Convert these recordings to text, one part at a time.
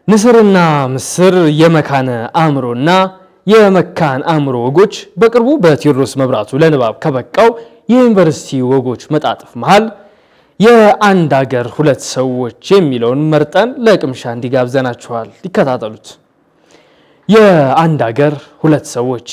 ንስርና ምስር የመካነ አእምሮና የመካን አእምሮ ወጎች በቅርቡ በቴዎድሮስ መብራቱ ለንባብ ከበቃው የዩኒቨርሲቲ ወጎች መጣጥፍ መሃል የአንድ አገር ሁለት ሰዎች የሚለውን መርጠን ለቅምሻ እንዲጋብዘናችኋል። ይከታተሉት። የአንድ አገር ሁለት ሰዎች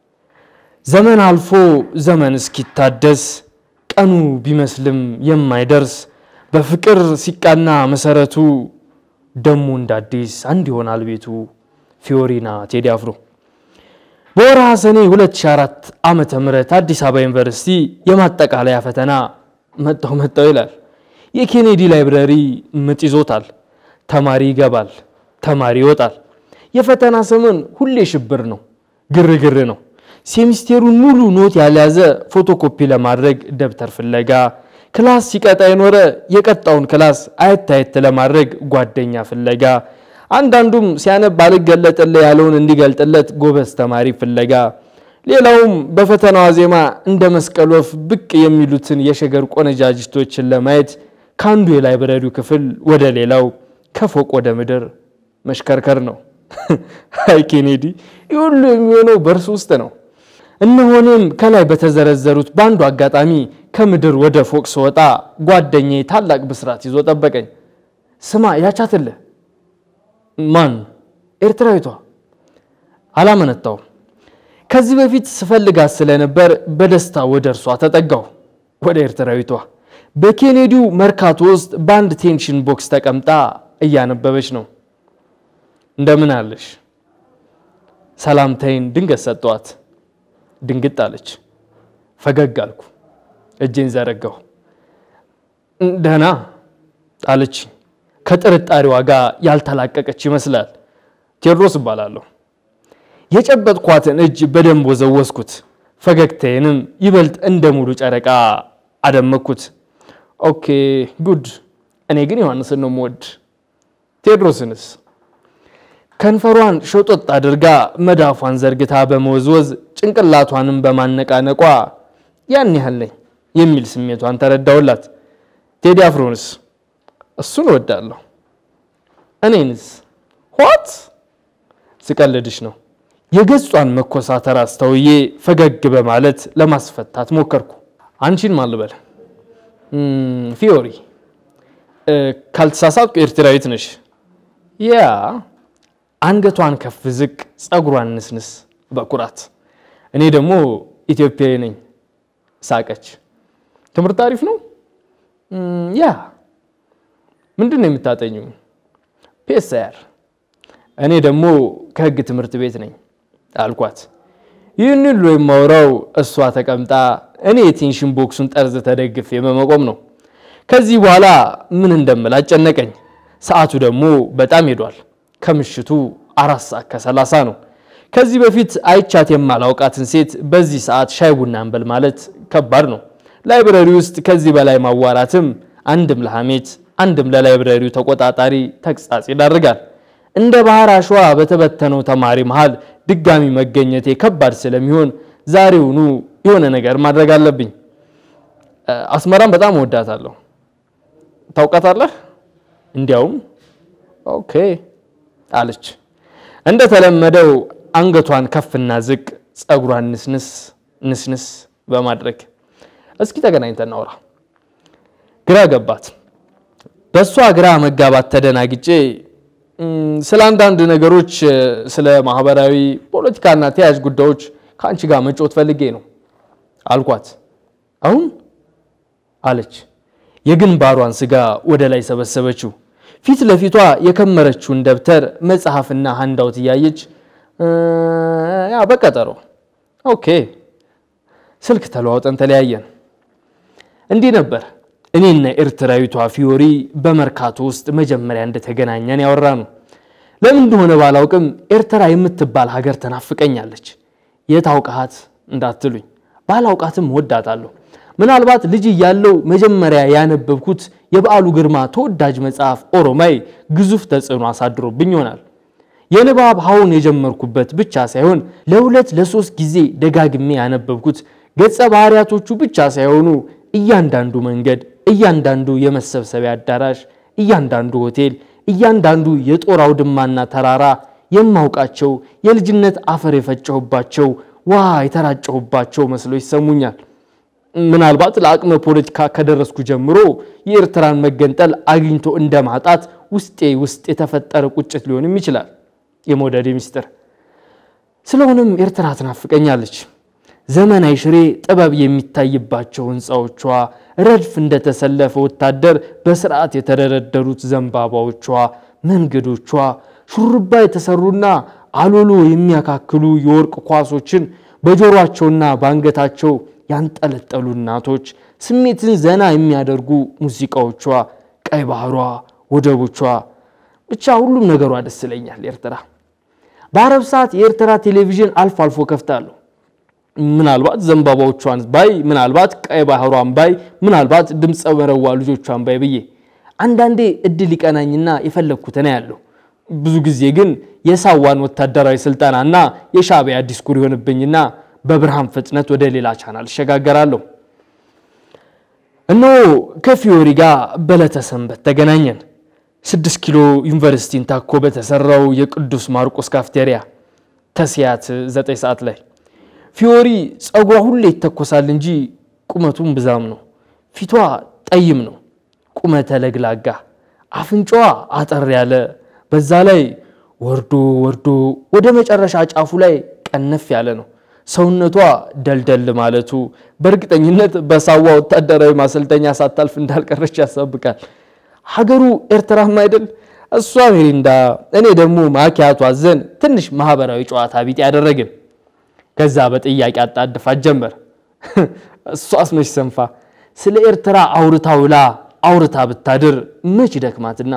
ዘመን አልፎ ዘመን እስኪታደስ ቀኑ ቢመስልም የማይደርስ በፍቅር ሲቃና መሰረቱ ደሞ እንደ አዲስ አንድ ይሆናል ቤቱ። ፊዮሪና ቴዲ አፍሮ። በወርሃ ሰኔ 2004 ዓመተ ምህረት አዲስ አበባ ዩኒቨርሲቲ የማጠቃለያ ፈተና መጣው መጣው ይላል። የኬኔዲ ላይብረሪ ምጥ ይዞታል። ተማሪ ይገባል፣ ተማሪ ይወጣል። የፈተና ሰሞን ሁሌ ሽብር ነው፣ ግርግር ነው። ሴሚስቴሩን ሙሉ ኖት ያልያዘ ፎቶኮፒ ለማድረግ ደብተር ፍለጋ፣ ክላስ ሲቀጣ የኖረ የቀጣውን ክላስ አየት አየት ለማድረግ ጓደኛ ፍለጋ፣ አንዳንዱም ሲያነብ አልገለጥልህ ያለውን እንዲገልጥለት ጎበዝ ተማሪ ፍለጋ፣ ሌላውም በፈተናዋ ዜማ እንደ መስቀል ወፍ ብቅ የሚሉትን የሸገር ቆነጃጅቶችን ለማየት ከአንዱ የላይብረሪው ክፍል ወደ ሌላው ከፎቅ ወደ ምድር መሽከርከር ነው። አይ ኬኔዲ፣ ይህ ሁሉ የሚሆነው በእርሱ ውስጥ ነው። እነሆንም ከላይ በተዘረዘሩት በአንዱ አጋጣሚ ከምድር ወደ ፎቅ ስወጣ ጓደኛዬ ታላቅ ብስራት ይዞ ጠበቀኝ። ስማ ያቻትልህ። ማን? ኤርትራዊቷ። አላመነታውም። ከዚህ በፊት ስፈልጋት ስለነበር በደስታ ወደ እርሷ ተጠጋሁ። ወደ ኤርትራዊቷ በኬኔዲው መርካቶ ውስጥ በአንድ ቴንሽን ቦክስ ተቀምጣ እያነበበች ነው። እንደምን አለሽ? ሰላምታይን ድንገት ሰጠዋት። ድንግጥ አለች። ፈገግ አልኩ። እጄን ዘረጋሁ። ደህና አለች። ከጥርጣሬዋ ጋር ያልተላቀቀች ይመስላል። ቴዎድሮስ እባላለሁ። የጨበጥኳትን እጅ በደንብ ወዘወዝኩት። ፈገግታዬንም ይበልጥ እንደ ሙሉ ጨረቃ አደመኩት። ኦኬ ጉድ። እኔ ግን ዮሐንስን ነው የምወድ። ቴዎድሮስንስ? ከንፈሯን ሸጦጥ አድርጋ መዳፏን ዘርግታ በመወዝወዝ ጭንቅላቷንም በማነቃነቋ ያን ያህል ነኝ የሚል ስሜቷን ተረዳውላት። ቴዲ አፍሮንስ? እሱን እወዳለሁ። እኔንስ? ኋት ስቀልድሽ ነው። የገጿን መኮሳተር አስተውዬ ፈገግ በማለት ለማስፈታት ሞከርኩ። አንቺን ማን ልበል? ፊዮሪ። ካልተሳሳትኩ ኤርትራዊት ነሽ? ያ አንገቷን ከፍ ዝቅ፣ ፀጉሯን ንስንስ በኩራት እኔ ደግሞ ኢትዮጵያዊ ነኝ። ሳቀች። ትምህርት አሪፍ ነው? ያ ምንድን ነው የምታጠኙ? ፔሳያር። እኔ ደግሞ ከህግ ትምህርት ቤት ነኝ አልኳት። ይህን ሁሉ የማወራው እሷ ተቀምጣ እኔ የቴንሽን ቦክሱን ጠርዝ ተደግፌ በመቆም ነው። ከዚህ በኋላ ምን እንደምል አጨነቀኝ። ሰዓቱ ደግሞ በጣም ሄዷል። ከምሽቱ አራት ሰዓት ከሰላሳ ነው። ከዚህ በፊት አይቻት የማላውቃትን ሴት በዚህ ሰዓት ሻይ ቡና እንበል ማለት ከባድ ነው። ላይብረሪ ውስጥ ከዚህ በላይ ማዋራትም አንድም ለሐሜት አንድም ለላይብረሪው ተቆጣጣሪ ተግሳጽ ይዳርጋል። እንደ ባህር አሸዋ በተበተነው ተማሪ መሃል ድጋሚ መገኘቴ ከባድ ስለሚሆን ዛሬውኑ የሆነ ነገር ማድረግ አለብኝ። አስመራን በጣም እወዳታለሁ። ታውቃታለህ? እንዲያውም ኦኬ አለች። እንደተለመደው አንገቷን ከፍና ዝቅ ፀጉሯን ንስንስ ንስንስ በማድረግ እስኪ ተገናኝተን እናውራ። ግራ ገባት። በእሷ ግራ መጋባት ተደናግጬ ስለ አንዳንድ ነገሮች ስለ ማህበራዊ ፖለቲካና ተያያዥ ጉዳዮች ከአንቺ ጋር መጫወት ፈልጌ ነው አልኳት። አሁን አለች። የግንባሯን ስጋ ወደ ላይ ሰበሰበችው። ፊት ለፊቷ የከመረችውን ደብተር መጽሐፍና ሀንዳውት እያየች ያ በቀጠሮ ኦኬ። ስልክ ተለዋውጠን ተለያየን። እንዲህ ነበር እኔና ኤርትራዊቷ ፊዮሪ በመርካቶ ውስጥ መጀመሪያ እንደተገናኘን ያወራ ነው። ለምን እንደሆነ ባላውቅም ኤርትራ የምትባል ሀገር ተናፍቀኛለች። የታውቃት እንዳትሉኝ ባላውቃትም ወዳታለሁ። ምናልባት ልጅ እያለው መጀመሪያ ያነበብኩት የበዓሉ ግርማ ተወዳጅ መጽሐፍ ኦሮማይ ግዙፍ ተጽዕኖ አሳድሮብኝ ይሆናል። የንባብ ሀውን የጀመርኩበት ብቻ ሳይሆን ለሁለት ለሶስት ጊዜ ደጋግሜ ያነበብኩት ገጸ ባህሪያቶቹ ብቻ ሳይሆኑ እያንዳንዱ መንገድ፣ እያንዳንዱ የመሰብሰቢያ አዳራሽ፣ እያንዳንዱ ሆቴል፣ እያንዳንዱ የጦር አውድማና ተራራ የማውቃቸው የልጅነት አፈር የፈጨሁባቸው ውሃ የተራጨሁባቸው መስለው ይሰሙኛል። ምናልባት ለአቅመ ፖለቲካ ከደረስኩ ጀምሮ የኤርትራን መገንጠል አግኝቶ እንደ ማጣት ውስጤ ውስጥ የተፈጠረ ቁጭት ሊሆንም ይችላል የመውደዴ ምስጢር። ስለሆነም ኤርትራ ትናፍቀኛለች። ዘመናዊ ሽሬ ጥበብ የሚታይባቸው ሕንፃዎቿ፣ ረድፍ እንደተሰለፈ ወታደር በስርዓት የተደረደሩት ዘንባባዎቿ፣ መንገዶቿ፣ ሹርባ የተሰሩና አሎሎ የሚያካክሉ የወርቅ ኳሶችን በጆሮአቸውና በአንገታቸው ያንጠለጠሉ እናቶች፣ ስሜትን ዘና የሚያደርጉ ሙዚቃዎቿ፣ ቀይ ባህሯ፣ ወደቦቿ፣ ብቻ ሁሉም ነገሯ ደስ ይለኛል ኤርትራ። በአረብ ሰዓት የኤርትራ ቴሌቪዥን አልፎ አልፎ ከፍታለሁ። ምናልባት ዘንባባዎቿን ባይ፣ ምናልባት ቀይ ባህሯን ባይ፣ ምናልባት ድምፀ መረዋ ልጆቿን ባይ ብዬ አንዳንዴ እድል ይቀናኝና የፈለግኩትን ያለው ብዙ ጊዜ ግን የሳዋን ወታደራዊ ስልጠናና የሻዕቢያ ዲስኩር ይሆንብኝና በብርሃን ፍጥነት ወደ ሌላ ቻናል እሸጋገራለሁ። እነሆ ከፊዮሪ ጋር በዕለተ ሰንበት ተገናኘን። ስድስት ኪሎ ዩኒቨርሲቲን ታኮ በተሰራው የቅዱስ ማርቆስ ካፍቴሪያ ተስያት ዘጠኝ ሰዓት ላይ ፊዮሪ ጸጉሯ ሁሌ ይተኮሳል እንጂ ቁመቱም ብዛም ነው። ፊቷ ጠይም ነው፣ ቁመተ ለግላጋ፣ አፍንጫዋ አጠር ያለ፣ በዛ ላይ ወርዶ ወርዶ ወደ መጨረሻ ጫፉ ላይ ቀነፍ ያለ ነው። ሰውነቷ ደልደል ማለቱ በእርግጠኝነት በሳዋ ወታደራዊ ማሰልጠኛ ሳታልፍ እንዳልቀረች ያሳብቃል። ሀገሩ ኤርትራም አይደል? እሷ ሜሪንዳ፣ እኔ ደግሞ ማኪያቱ አዘን ትንሽ ማህበራዊ ጨዋታ ቢጤ ያደረግን። ከዛ በጥያቄ አጣድፋት ጀመር። እሷስ መች ሰንፋ ስለ ኤርትራ አውርታ ውላ አውርታ ብታድር መች ደክማትና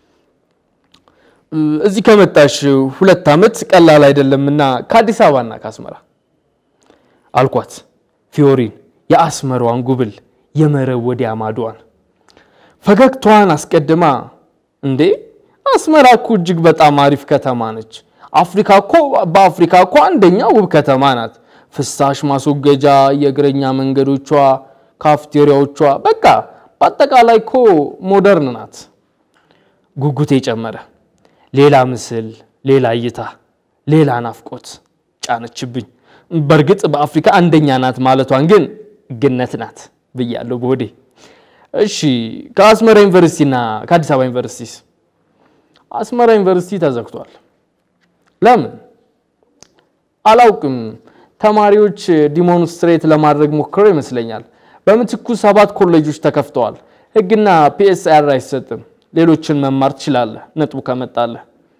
እዚህ ከመጣሽ ሁለት ዓመት ቀላል አይደለምና ከአዲስ አበባና ከአስመራ አልኳት። ፊዮሪን የአስመራዋን ጉብል የመረብ ወዲያ ማዷን ፈገግታዋን አስቀድማ እንዴ አስመራ እኮ እጅግ በጣም አሪፍ ከተማ ነች። አፍሪካ እኮ በአፍሪካ እኮ አንደኛ ውብ ከተማ ናት። ፍሳሽ ማስወገጃ፣ የእግረኛ መንገዶቿ፣ ካፍቴሪያዎቿ፣ በቃ በአጠቃላይ እኮ ሞደርን ናት። ጉጉቴ ጨመረ። ሌላ ምስል፣ ሌላ እይታ፣ ሌላ ናፍቆት ጫነችብኝ። በእርግጥ በአፍሪካ አንደኛ ናት ማለቷን ግን ግነት ናት ብያለሁ በሆዴ። እሺ ከአስመራ ዩኒቨርሲቲና ከአዲስ አበባ ዩኒቨርሲቲስ? አስመራ ዩኒቨርሲቲ ተዘግቷል። ለምን አላውቅም። ተማሪዎች ዲሞንስትሬት ለማድረግ ሞክረው ይመስለኛል። በምትኩ ሰባት ኮሌጆች ተከፍተዋል። ሕግና ፒኤስአር አይሰጥም። ሌሎችን መማር ትችላለህ ነጥቡ ከመጣለህ።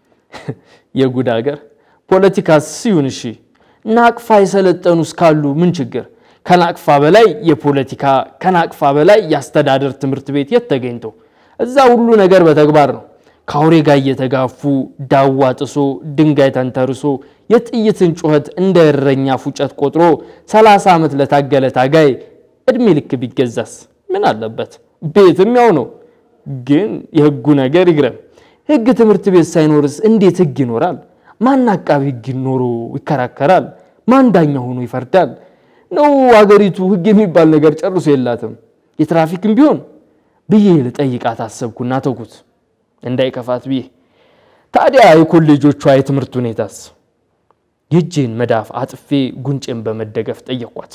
የጉድ ሀገር ፖለቲካ ሲሆን እሺ ናቅፋ የሰለጠኑ እስካሉ ምን ችግር? ከናቅፋ በላይ የፖለቲካ ከናቅፋ በላይ የአስተዳደር ትምህርት ቤት የት ተገኝተው? እዛ ሁሉ ነገር በተግባር ነው። ከአውሬ ጋር እየተጋፉ ዳዋ ጥሶ ድንጋይ ተንተርሶ የጥይትን ጩኸት እንደ እረኛ ፉጨት ቆጥሮ 30 ዓመት ለታገለ ታጋይ እድሜ ልክ ቢገዛስ ምን አለበት? ቤትም ያው ነው። ግን የህጉ ነገር ይግረም። ህግ ትምህርት ቤት ሳይኖርስ እንዴት ህግ ይኖራል? ማን አቃቢ ህግ ኖሮ ይከራከራል? ማን ዳኛ ሆኖ ይፈርዳል? ነው አገሪቱ ህግ የሚባል ነገር ጨርሶ የላትም? የትራፊክም ቢሆን ብዬ ልጠይቃት አሰብኩና ተውኩት እንዳይከፋት ብዬ። ታዲያ የኮሌጆቿ የትምህርት ሁኔታስ? የእጄን መዳፍ አጥፌ ጉንጬን በመደገፍ ጠየኳት።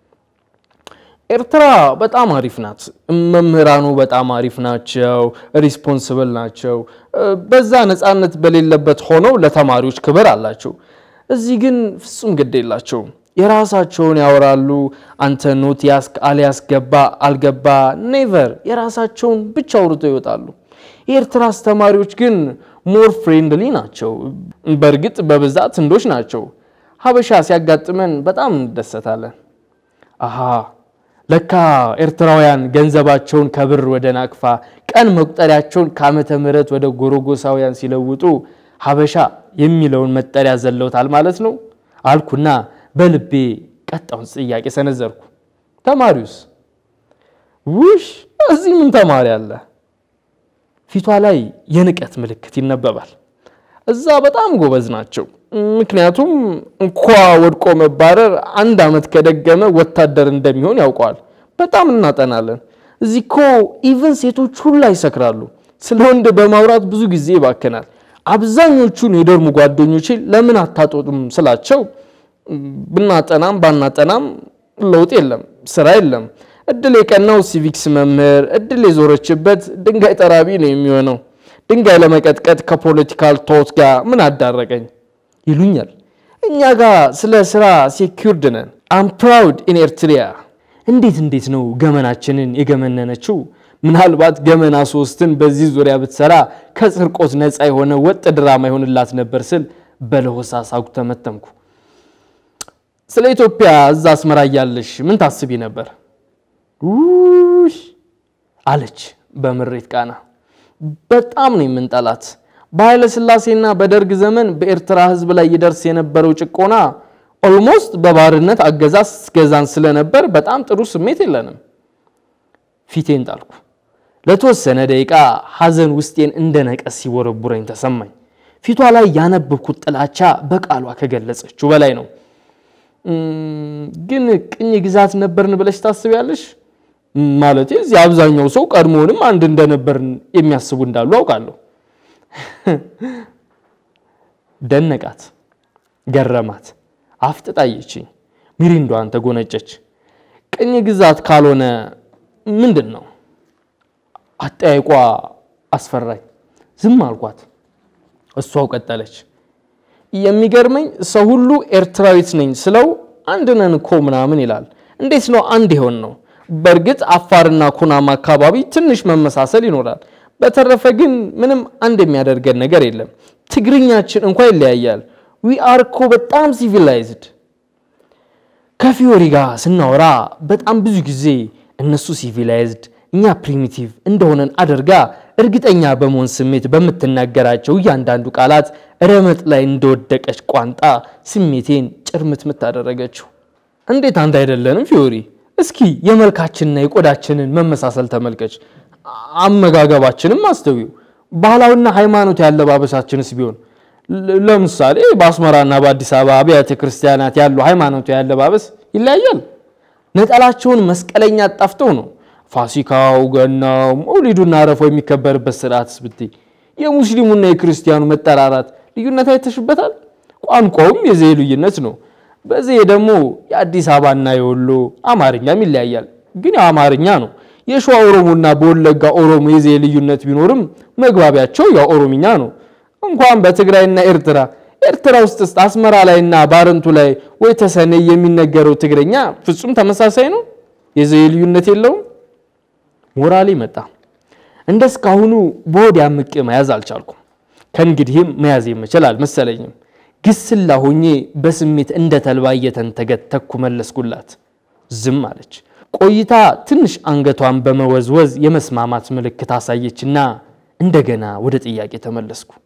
ኤርትራ በጣም አሪፍ ናት። መምህራኑ በጣም አሪፍ ናቸው፣ ሪስፖንስብል ናቸው። በዛ ነፃነት በሌለበት ሆነው ለተማሪዎች ክብር አላቸው። እዚህ ግን ፍጹም ግድ የላቸውም። የራሳቸውን ያወራሉ። አንተ ኖት ያስክ አልያስገባ አልገባ ኔቨር የራሳቸውን ብቻ አውርተው ይወጣሉ። የኤርትራ አስተማሪዎች ግን ሞር ፍሬንድሊ ናቸው። በእርግጥ በብዛት ህንዶች ናቸው። ሀበሻ ሲያጋጥመን በጣም እንደሰታለን። አሃ ለካ ኤርትራውያን ገንዘባቸውን ከብር ወደ ናቅፋ ቀን መቁጠሪያቸውን ከዓመተ ምሕረት ወደ ጎረጎሳውያን ሲለውጡ ሀበሻ የሚለውን መጠሪያ ዘለውታል ማለት ነው አልኩና በልቤ ቀጣውን ጥያቄ ሰነዘርኩ። ተማሪውስ? ውሽ እዚህ ምን ተማሪ አለ? ፊቷ ላይ የንቀት ምልክት ይነበባል። እዛ በጣም ጎበዝ ናቸው። ምክንያቱም እንኳ ወድቆ መባረር አንድ ዓመት ከደገመ ወታደር እንደሚሆን ያውቀዋል። በጣም እናጠናለን። እዚህ እኮ ኢቨን ሴቶች ሁላ ይሰክራሉ። ስለ ወንድ በማውራት ብዙ ጊዜ ይባከናል። አብዛኞቹን የዶርም ጓደኞቼ ለምን አታጦጡም ስላቸው ብናጠናም ባናጠናም ለውጥ የለም፣ ስራ የለም። እድል የቀናው ሲቪክስ መምህር እድል የዞረችበት ድንጋይ ጠራቢ ነው የሚሆነው። ድንጋይ ለመቀጥቀጥ ከፖለቲካል ቶት ጋር ምን አዳረቀኝ ይሉኛል። እኛ ጋር ስለ ስራ ሴኪርድ ነን። አም ፕራውድ ኢን ኤርትሪያ። እንዴት እንዴት ነው ገመናችንን የገመነነችው? ምናልባት ገመና ሶስትን በዚህ ዙሪያ ብትሰራ ከስርቆት ነፃ የሆነ ወጥ ድራማ ይሆንላት ነበር ስል በለሆሳስ አጉተመተምኩ። ስለ ኢትዮጵያ እዛ አስመራ እያለሽ ምን ታስቢ ነበር? ውይ አለች በምሬት ቃና። በጣም ነው የምንጠላት። በኃይለ ሥላሴና በደርግ ዘመን በኤርትራ ሕዝብ ላይ ይደርስ የነበረው ጭቆና ኦልሞስት በባርነት አገዛዝ ገዛን ስለነበር በጣም ጥሩ ስሜት የለንም። ፊቴን ጣልኩ። ለተወሰነ ደቂቃ ሐዘን ውስጤን እንደ ነቀስ ሲቦረቡረኝ ተሰማኝ። ፊቷ ላይ ያነበብኩት ጥላቻ በቃሏ ከገለጸችው በላይ ነው። ግን ቅኝ ግዛት ነበርን ብለሽ ታስቢያለሽ? ማለት እዚህ አብዛኛው ሰው ቀድሞውንም አንድ እንደነበርን የሚያስቡ እንዳሉ አውቃለሁ። ደነቃት፣ ገረማት፣ አፍጥጣየችኝ። ሚሪንዷን ተጎነጨች። ቅኝ ግዛት ካልሆነ ምንድን ነው? አጠያይቋ አስፈራኝ። ዝም አልኳት። እሷው ቀጠለች። የሚገርመኝ ሰው ሁሉ ኤርትራዊት ነኝ ስለው አንድ ነን እኮ ምናምን ይላል። እንዴት ነው አንድ የሆን ነው? በእርግጥ አፋርና ኩናማ አካባቢ ትንሽ መመሳሰል ይኖራል። በተረፈ ግን ምንም አንድ የሚያደርገን ነገር የለም። ትግርኛችን እንኳ ይለያያል። ዊ አር እኮ በጣም ሲቪላይዝድ። ከፊዮሪ ጋር ስናወራ በጣም ብዙ ጊዜ እነሱ ሲቪላይዝድ እኛ ፕሪሚቲቭ እንደሆነን አድርጋ እርግጠኛ በመሆን ስሜት በምትናገራቸው እያንዳንዱ ቃላት ረመጥ ላይ እንደወደቀች ቋንጣ ስሜቴን ጭርምትምት አደረገችው። እንዴት አንድ አይደለንም ፊዮሪ? እስኪ የመልካችንና የቆዳችንን መመሳሰል ተመልከች። አመጋገባችንም አስተዊው። ባህላዊና ሃይማኖት ያለባበሳችንስ ቢሆን ለምሳሌ በአስመራና በአዲስ አበባ አብያተ ክርስቲያናት ያሉ ሃይማኖት ያለባበስ ይለያያል። ነጠላቸውን መስቀለኛ አጣፍተው ነው ፋሲካው፣ ገናው፣ መውሊዱና አረፋው የሚከበርበት ስርዓትስ ብትይ የሙስሊሙና የክርስቲያኑ መጠራራት ልዩነት አይተሽበታል። ቋንቋውም የዘዬ ልዩነት ነው። በዚህ ደግሞ የአዲስ አበባና የወሎ አማርኛም ይለያያል። ግን ያው አማርኛ ነው። የሸዋ ኦሮሞና በወለጋ ኦሮሞ የዘዬ ልዩነት ቢኖርም መግባቢያቸው ያው ኦሮምኛ ነው። እንኳን በትግራይና ኤርትራ ኤርትራ ውስጥ አስመራ ላይና ባረንቱ ላይ ወይ ተሰኔ የሚነገረው ትግረኛ ፍጹም ተመሳሳይ ነው። የዘዬ ልዩነት የለውም። ሞራሌ መጣ። እንደ እስካሁኑ በሆድ አምቄ መያዝ አልቻልኩም። ከእንግዲህም መያዝ የምችል አልመሰለኝም። ግስላ ሆኜ በስሜት እንደ ተልባ እየተንተገተኩ መለስኩላት። ዝም አለች። ቆይታ ትንሽ አንገቷን በመወዝወዝ የመስማማት ምልክት አሳየችና እንደገና ወደ ጥያቄ ተመለስኩ።